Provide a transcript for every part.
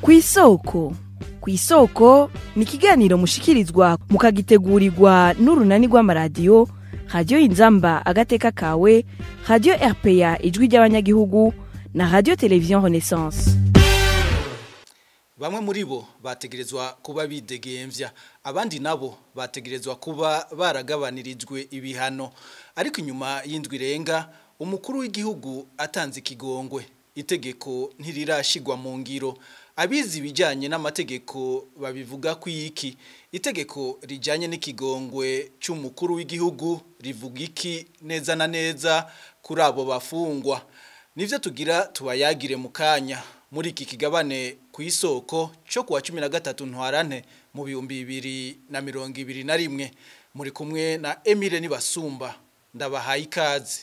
ku isoko ku isoko ni ikiganiro mushikirizwa mukagitegurirwa n'urunani rw'amaradiyo radiyo inzamba agateka kawe radiyo rpa ijwi ry'abanyagihugu na radiyo televiziyo renaissance bamwe muri bo bategerezwa kuba bidegemvya abandi nabo bategerezwa kuba baragabanirijwe ibihano ariko inyuma y'indwi irenga umukuru w'igihugu atanze ikigongwe itegeko ntirirashigwa mu ngiro abizi ibijyanye n'amategeko babivuga ko iki itegeko rijyanye n'ikigongwe cy'umukuru w'igihugu rivuga iki neza na neza kuri abo bafungwa nibyo tugira tubayagire mu kanya muri iki kigabane ku isoko cyo kuwa cumi na gatatu ntwarane mu bihumbi bibiri na mirongo ibiri na rimwe muri kumwe na emile nibasumba ndabahaye ikaze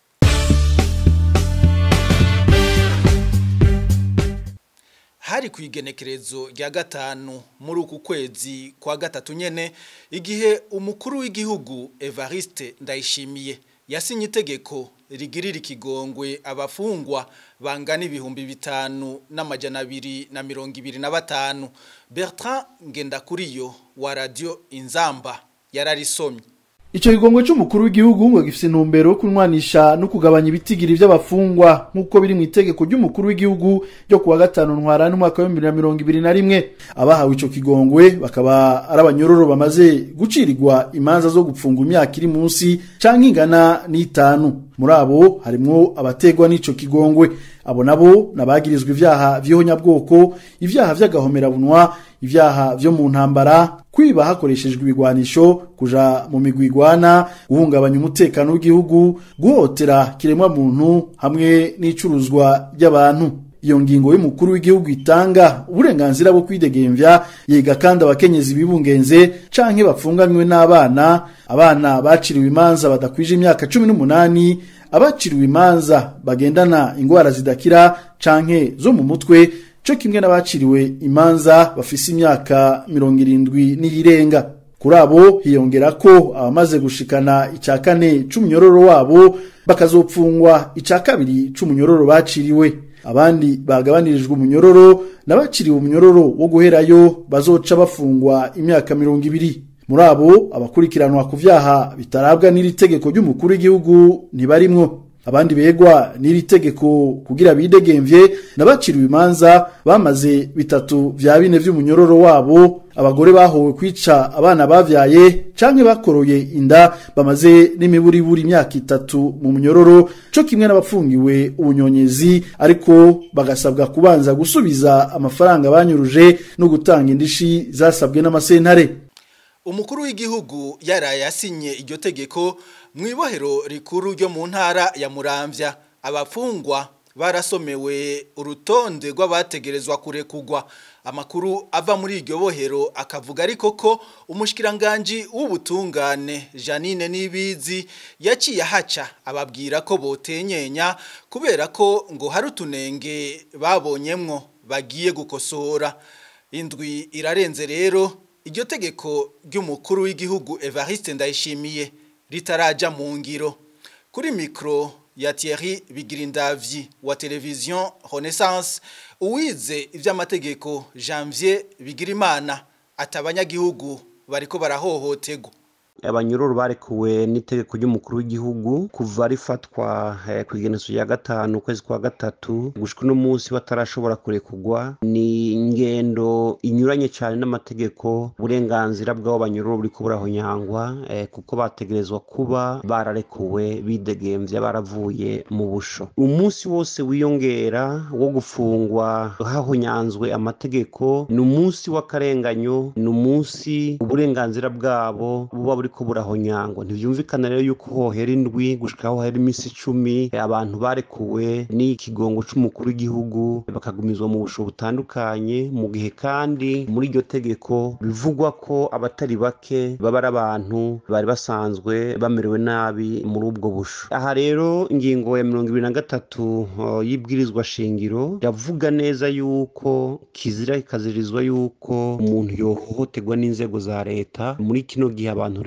hari ku igenekerezo rya gatanu muri uku kwezi kwa gatatu nyene igihe umukuru w'igihugu Evariste Ndayishimiye yasinye itegeko rigirira ikigongwe abafungwa bangana ibihumbi bitanu n'amajana abiri na mirongo ibiri na batanu Bertrand Ngendakuriyo wa radio Inzamba yararisomye Ico kigongwe c'umukuru w'igihugu ngo gifise intumbero yo kunwanisha no kugabanya ibitigiri vy'abafungwa nk'uko biri mu itegeko ry'umukuru w'igihugu ryo kuwa gatanu ntwarane umwaka wa 2021 abahawe ico kigongwe bakaba ari abanyororo bamaze gucirirwa imanza zo gupfunga imyaka iri munsi canke ingana n'itanu muri abo harimwo abategwa n'ico kigongwe abo nabo nabagirizwa ivyaha vy'ihonyabwoko ivyaha vy'agahomerabunwa ivyaha vyo mu ntambara kwiba hakoreshejwe ibigwanisho kuja mu migwi igwana guhungabanya umutekano w'igihugu guhotera kiremwa muntu hamwe n'icuruzwa ry'abantu iyo ngingo y'umukuru w'igihugu itanga uburenganzira bwo kwidegemvya yiga kandi abakenyezi bibungenze canke bapfunganywe n'abana abana baciriwe imanza badakwije imyaka cumi n'umunani abaciriwe imanza bagendana ingwara zidakira canke zo mu mutwe co kimwe n'abaciriwe imanza bafise imyaka mirongo irindwi n'iyirenga kuri abo hiyongera ko abamaze gushikana ica kane c'umunyororo wabo bakazopfungwa ica kabiri c'umunyororo baciriwe abandi bagabanirijwe umunyororo n'abaciriwe umunyororo wo guherayo bazoca bafungwa imyaka mirongo ibiri muri abo abakurikiranwa ku vyaha bitarabwa n'iri tegeko ry'umukuru w'igihugu ntibarimwo abandi begwa n'iri tegeko kugira bidegemvye nabaciriwe imanza bamaze bitatu vya bine vy'umunyororo wabo abagore bahowe kwica abana bavyaye canke bakoroye inda bamaze n'imiburiburi imyaka itatu mu munyororo co kimwe n'abapfungiwe ubunyonyezi ariko bagasabwa kubanza gusubiza amafaranga banyuruje no gutanga indishi zasabwe n'amasentare umukuru w'igihugu yaraye yasinye iryo tegeko mu ibohero rikuru ryo mu ntara ya muramvya abafungwa barasomewe urutonde rw'abategerezwa kurekugwa amakuru ava muri iryo bohero akavuga ariko ko umushikiranganji w'ubutungane Janine Nibizi yaciye ahaca ababwira ko botenyenya kubera ko ngo hari utunenge babonyemwo bagiye gukosora indwi irarenze rero iryo tegeko ry'umukuru w'igihugu Evariste Ndayishimiye ritaraja mu ngiro kuri mikro ya Thierry Bigirindavyi wa televiziyo Renaissance uwize ivy'amategeko Janvier Bigirimana atabanyagihugu bariko barahohoterwa abanyururu barekuwe n'itegeko ry'umukuru w'igihugu kuva rifatwa eh, ku igeneso rya gatanu ukwezi kwa gatatu gushika uno munsi batarashobora kurekurwa ni ingendo inyuranye cyane n'amategeko uburenganzira bw'abo banyururu buriko burahonyangwa eh, kuko bategerezwa kuba bararekuwe bidegemvya baravuye mu busho umunsi wose wiyongera wo gufungwa hahonyanzwe amategeko ni umunsi w'akarenganyo ni umunsi uburenganzira bwabo buba buriko burahonyangwa ntivyumvikana rero yuko hohera indwi gushika aho hera iminsi icumi abantu barekuwe n'ikigongo c'umukuru w'igihugu bakagumizwa mu busho butandukanye mu gihe kandi muri iryo tegeko bivugwa ko abatari bake baba ari abantu bari basanzwe bamerewe nabi muri ubwo busho aha rero ingingo ya mirongo ibiri na gatatu uh, y'ibwirizwa shingiro yavuga neza yuko kizira ikazirizwa yuko umuntu yohohoterwa n'inzego za leta muri kino gihe abantu rero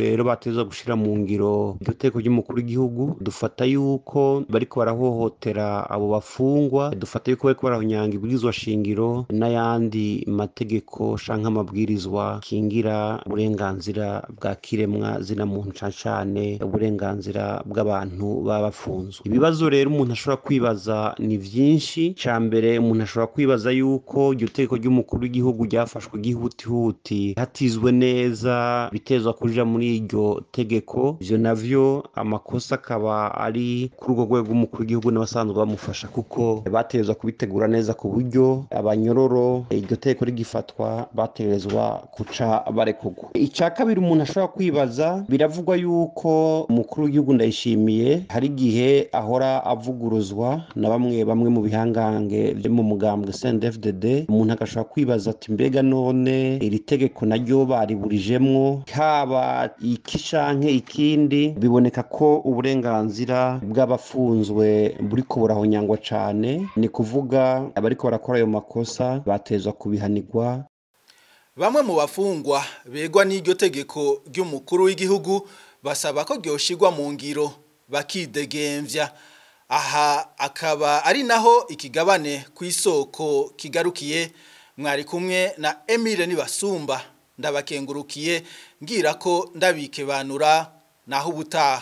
rero bateza gushira mu ngiro iryo teko ry'umukuru w'igihugu dufata yuko bariko barahohotera abo bafungwa dufata yuko bariko barahonyanga ibwirizwa shingiro n'ayandi mategeko canke amabwirizwa kingira uburenganzira bwa kiremwa zina muntu cane cane uburenganzira bw'abantu baba bafunzwe ibibazo rero umuntu ashobora kwibaza ni vyinshi ca mbere umuntu ashobora kwibaza yuko iryo tegeko ry'umukuru w'igihugu ryafashwe gihutihuti hatizwe neza bitezwa kuja muri iryo tegeko ivyo navyo amakosa akaba ari kuri urwo rwego rw'umukuru w'igihugu n'abasanzwe bamufasha kuko batezwa kubitegura neza ku buryo abanyororo iryo tegeko rigifatwa bategerezwa kuca barekurwa ica kabiri umuntu ashobora kwibaza biravugwa yuko umukuru w'igihugu ndayishimiye hari igihe ahora avuguruzwa na bamwe bamwe mu bihangange vyo mu mugambwe CNDD-FDD umuntu agashobora kwibaza ati mbega none iri tegeko naryo bariburijemwo haba iki canke ikindi biboneka ko uburenganzira bw'abafunzwe buriko burahonyangwa cane ni kuvuga abariko barakora ayo makosa batezwa kubihanirwa Bamwe mu bafungwa begwa n'iryo tegeko ry'umukuru w'igihugu basaba ko ryoshirwa mu ngiro bakidegemvya aha akaba ari naho ikigabane ku isoko kigarukiye mwari kumwe na Emile Nibasumba ndabakengurukiye ngira ko ndabikebanura naho ubutaha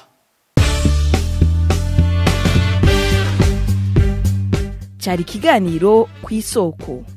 cyari ikiganiro ku isoko